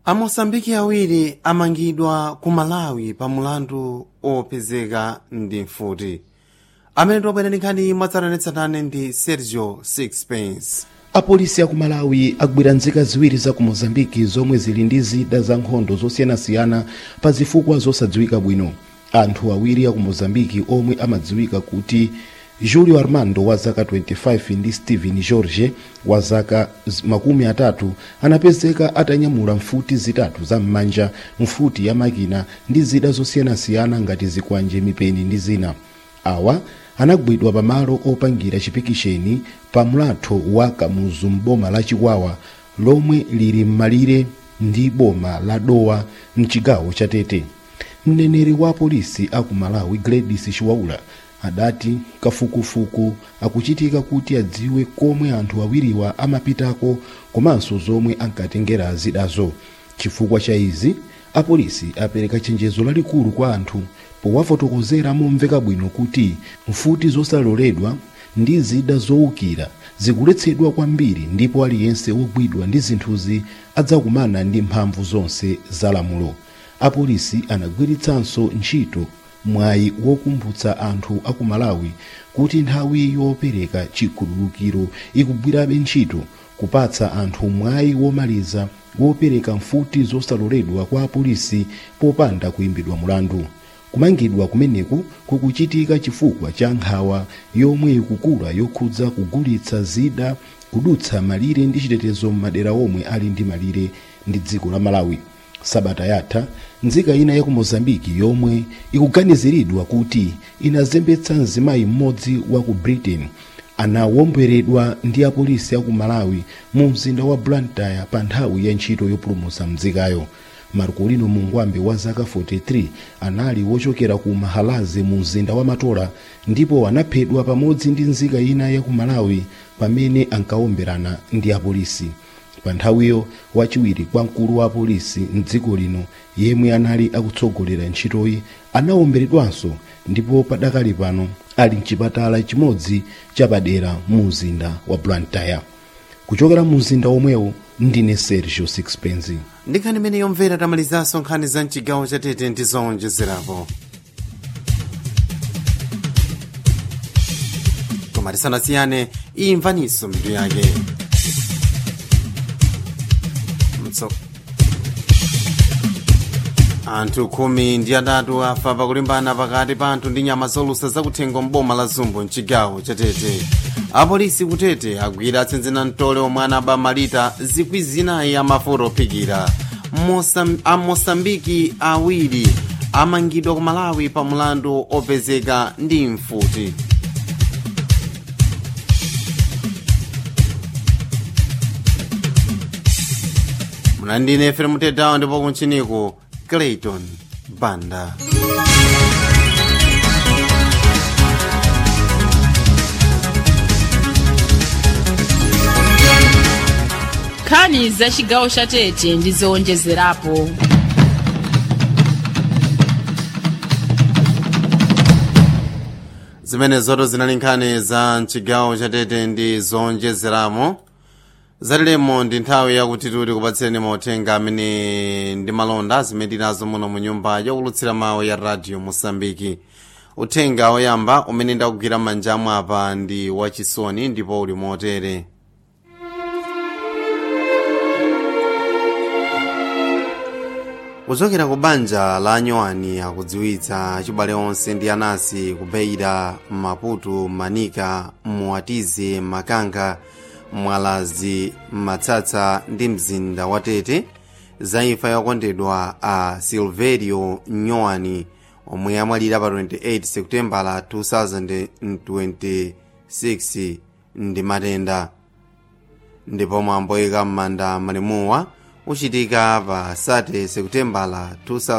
amosambiki awiri amangidwa ku malawi pa mulandu opezeka ndi mfuti amene tiwabwera ndi nkhani mwatsatanetsatane ndi sergio sixpence apolisi aku malawi agwira nzika ziwiri za ku mozambiki zomwe zili ndi zida za nkhondo zosiyanasiyana pa zifukwa zosadziwika bwino anthu awiri aku mozambiki omwe amadziwika kuti julio armando wa zaka 25 ndi stephen george wa zaka makumi atatu anapezeka atanyamula mfuti zitatu za m'manja mfuti ya makina ndi zida zosiyanasiyana ngati zikwanje mipeni ndi zina awa anagwidwa pamalo opangira chipikisheni pa mlatho wa kamuzu m'boma la chikwawa lomwe lili m'malire ndi boma la dowa mchigawo cha tete mneneri wa polisi aku malawi gladys chiwaula adati kafukufuku akuchitika kuti adziwe komwe anthu awiriwa amapitako komanso zomwe ankatengera zidazo chifukwa cha izi apolisi apereka chenjezo lalikulu kwa anthu powafotokozera momveka bwino kuti mfuti zosaloledwa ndi zida zowukira zikuletsedwa kwambiri ndipo aliyense wogwidwa ndi zinthuzi adzakumana ndi mphamvu zonse za lamulo apolisi anagwiritsanso ntchito mwayi wokumbutsa anthu aku malawi kuti nthawi yopereka chikhululukiro ikugwirabe ntchito kupatsa anthu mwayi womaliza wopereka mfuti zosaloledwa kwa apolisi popanda kuyimbidwa mulandu kumangidwa kumeneku kukuchitika chifukwa cha nkhawa yomwe ikukula yokhudza kugulitsa zida kudutsa malire ndi chitetezo m'madera omwe ali ndi malire ndi dziko la malawi sabata yatha nzika ina yaku mozambiki yomwe ikuganiziridwa kuti inazembetsa mzimayi mmodzi wa ku britain anawomberedwa ndi apolisi aku malawi mu mzinda wa blantyre pa nthawi ya ntchito yopulumutsa mzikayo marcolino mungwambe wa zaka 43 anali wochokera ku mahalazi mu mzinda wa matola ndipo anaphedwa pamodzi ndi nzika ina yaku malawi pamene ankawomberana ndi apolisi pa nthawiyo wachiwiri kwa mkulu wa apolisi mdziko lino yemwe anali akutsogolera ntchitoyi anawomberedwanso ndipo padakali pano ali mchipatala chimodzi chapadera mu mzinda wa blantyre kuchokera mu mzinda omwewo ndine sergio sixpence ndi nkhani imene yomvera tamalizanso nkhani za mchigawo cha tete ndi zowonjezerapo koma tisanasiyane imvaninso mitu yake Mtso. anthu khumi ndi atatu afa pakulimbana pakati pa anthu ndi nyama zolusa zakuthengo mboma la zumbu mchigawo cha tete apolisi kutete agwira atsinzina mtole omwe anaba malita zikwi zinayi amafuta ophikira Mosam, amosambiki awiri amangidwa ku malawi pa mulandu opezeka ndi mfuti mlandine fere mutetawo ndipo kunchiniku clayton banda nkhani za chigawo cha tete ndi zowonjezerapo zimene zoto zinali nkhani za mchigawo cha tete ndi zowonjezeramo zatilemo ndi nthawi yakuti tuli kupatsireni mauthenga amene ndi malonda zimene tinazo muno mu nyumba yokulutsira mawu ya radio mosambiki uthenga woyamba umene ndakugwira m'manjamu apa ndi wachisoni ndipo uli motere kuchokera ku banja la anyowani akudziwitsa achibale onse ndi anasi kubeira maputo manika muatize makanga mwalazi matsatsa ndi mzinda wa tete za imfa yokondedwa a silverio nyowani omwe amwalira pa 28 seputembala 2026 ndi matenda ndipo mwambo oyika m'manda malemuwa uchitika pa 30 seputembala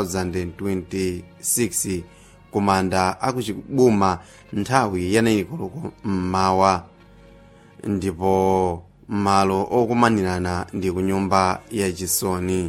2026 kumanda akuchibuma nthawi yanayikuluko mmawa ndipo malo okumanirana ndi ku nyumba yachisoni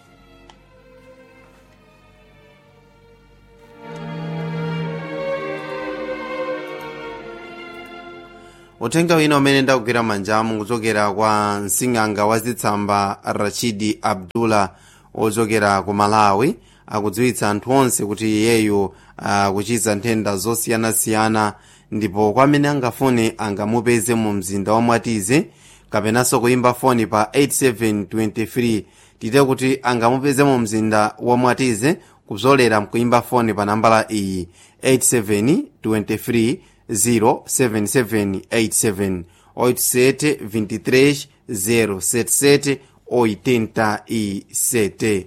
uthenga wina umene ndakugwira manjamu kuchokera kwa msing'anga wa zitsamba rachidi abdullah ochokera ku malawi akudziwitsa anthu onse kuti iyeyu akuchiza nthenda zosiyanasiyana ndipo kwa amene angafune angamupeze mu mzinda wa mwatize kapenanso kuyimba foni pa 8723 tite kuti angamupeze mu mzinda wa mwatize kuzolera mkuyimba foni pa nambala iyi 8723 07787 87 23 077 87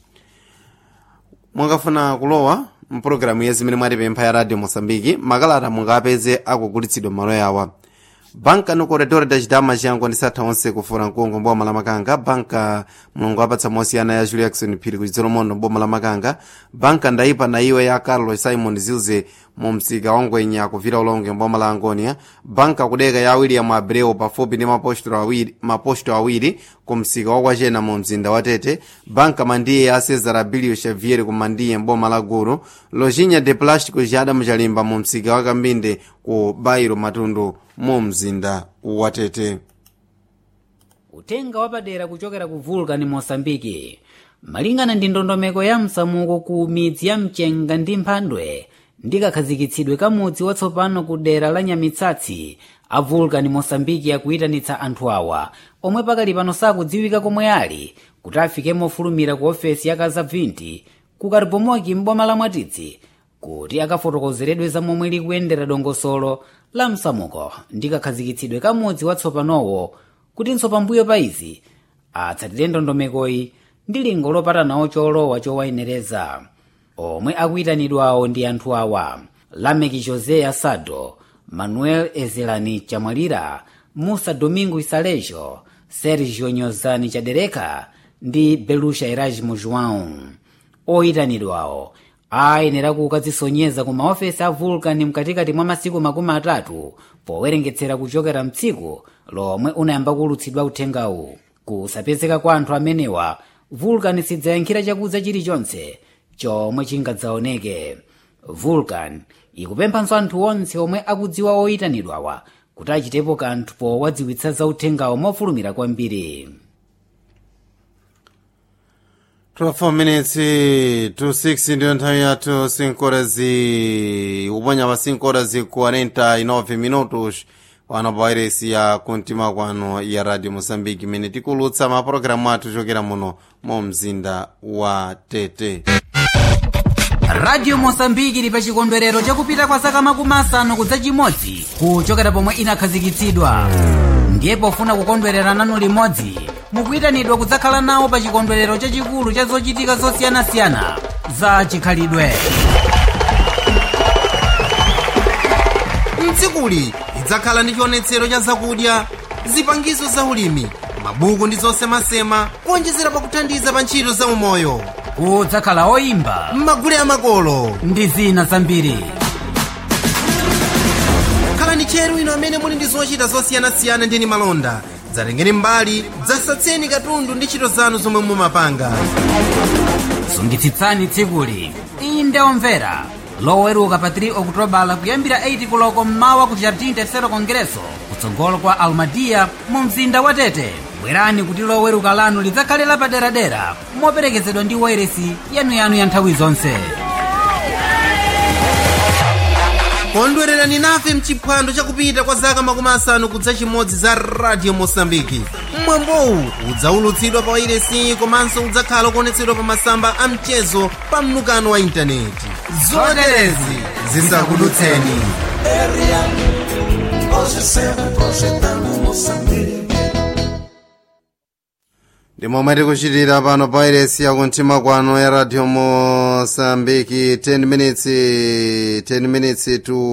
mwakafuna kulowa mpulogalamu ya zimene mwatipempha ya radio mosambiki makalata mungapeze akugulitsidwa malo yawa banka no corredor da chidama chiyango ndi satha onse kufuna mkungu mboma la makanga banka mulungu apatsa mosiyana ya julia jackson phiri kuchidzero mondo mboma la makanga banka ndaipa na iwe ya carlos simon zilze mu msika wa ngwenya kuvira ulonge mboma la angonia banka kudeka ya william abreu pafupi ndi maposto awiri, maposto awiri ku msika wa kwachena mu mzinda wa tete banka mandiye ya cesar abilio xavier ku mandiye mboma la gulu lojinha de plástico ci adamu chalimba mu msika wa kambinde ku bairo matundu mu mzinda wa tete utenga wapadera kuchokera ku vulcan mosambiki malingana ndi ndondomeko ya msamuko ku midzi ya mchenga ndi mphandwe ndikakhazikitsidwe kamudzi watsopano ku dera la nyamitsatsi a vulcan mosambiki akuyitanitsa anthu awa omwe pakali pano sakudziwika komwe ali kuti afike mofulumira ku ofesi ya kazabvinti ku karibomoki mboma la mwatitsi kuti akafotokozeredwe za momwe likuyendera dongosolo la msamuko ndikakhazikitsidwe kamudzi watsopanowo kutinso pambuyo pa izi atsatire ndondomekoyi ndi lingo lopatanawo cholowa chowayenereza omwe akuyitanidwawo ndi anthu awa lameki josé asado manuel ezelani chamwalira musa domingo isalejo sergio nyozani chadereka ndi belusha erasmo joão oyitanidwawo ayenera kukadzisonyeza ku maofesi a vulcan mkatikati mwa masiku makumi atatu powerengetsera kuchokera mtsiku lomwe unayamba kulutsidwa uthengawu kusapezeka kwa anthu amenewa vulcan sidzayankhira chakudza chilichonse chomwe chingadzaoneke vulcan ikupemphanso anthu onse omwe akudziwa oyitanidwawa kuti achitepo kanthu powadziwitsa za uthengawo mofulumira kwambiri 12 minutes to 6 ndiyo nthawi yathu 5 horas uponya pa 5 horas 49 minutos pano pa wairesi ya kumtima kwano ya radio moçambique imene tikulutsa mapulogalamu athu chokera muno mu mzinda wa tete radio mosambiki ili pa chikondwerero chakupita kwa zaka makumi asanu kudza chimodzi kuchokera pomwe inakhazikitsidwa ndiye pofuna kukondwerera nanu limodzi mukuyitanidwa kudzakhala nawo pa chikondwerero chachikulu cha zochitika zosiyanasiyana za chikhalidwe mtsikuli lidzakhala ndi chionetsero cha zakudya zipangizo za ulimi mabuku ndi zosemasema kuonjezera pakuthandiza pa ntchito za umoyo kudzakhala oyimba m'magule amakolo ndi zina zambiri khalani tcheru ino amene muli ndi zochita zosiyanasiyana ndi malonda dzatengeni mbali dzasatseni katundu ndi ntchito zanu zomwe mumapanga sungitsitsani tsikuli inde omvera loweruka pa 3 okutobala kuyambira 8 kuloko mmawa ku jardim tercero congresso kutsogolo kwa almadia mu mzinda wa tete bwerani kuti loweruka lanu lidzakhale lapaderadera moperekezedwa ndi wairesi yanuyanu ya nthawi zonse kondwererani nafe mchiphwando chakupita kwa zaka makumi asanu kudza chimodzi za radio mosambiki mwambowu udzaulutsidwa pa wairesi komanso udzakhala kuonetsedwa pa masamba a mchezo pa mnukano wa intaneti zoterezi zisakudutseni ndi momwe tikuchitira pano pa wairesi yakumtima kwano ya radio mosambiki 10 minutes 10 minutes to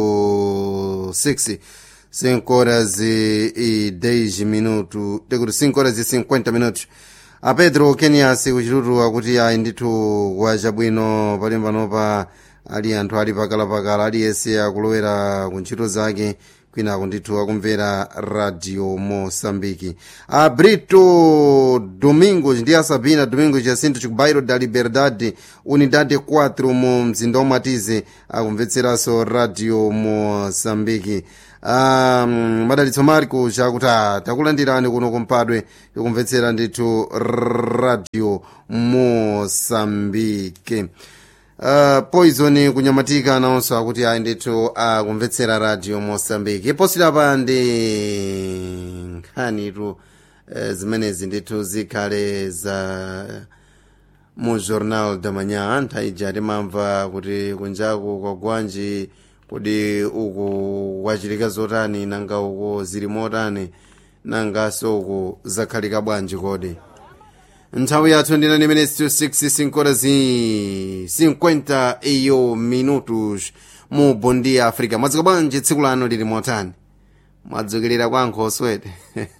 6 5 horas e 10 minutos tikuti 5 horas e 50 minutos a pedro kenias kuchitutu akuti ayi ndithu kwa chabwino palimbanopa ali anthu ali pakalapakala aliyense akulowera ku ntchito zake kwinako ndithu akumvera radio mosambiki a brito domingos ndi a sabina domingos jacinto chikubairo da liberdade unidade 4 mu mzinda omwe atize akumvetseranso radio mosambiki um, madalitso marco chakuti ah, takulandirani kuno kumpadwe yokumvetsera ndithu radio mosambike uh, poison kunyamatika nawonso akuti ayi ndithu akumvetsera radio mosambike posirapa ndi nkhanitu uh, zimenezi ndithu zikhale za mu jornal da manhã nthawi ija timamva kuti kunjaku kwa gwanji kodi uku kwachitika zotani nanga uku zili motani nanganso uku zakhalika bwanji kodi nthawi yathu ndinani minutes to 6 5 horas e 50 iyo minutos mu bondi africa mwadzuka bwanji tsiku lano lili motani mwadzukirira kwa nkhoswete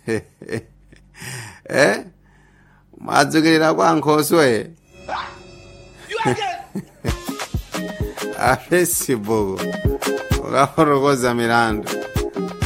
eh mwadzukirira kwa nkhoswe a facebook ukafotokoza milandu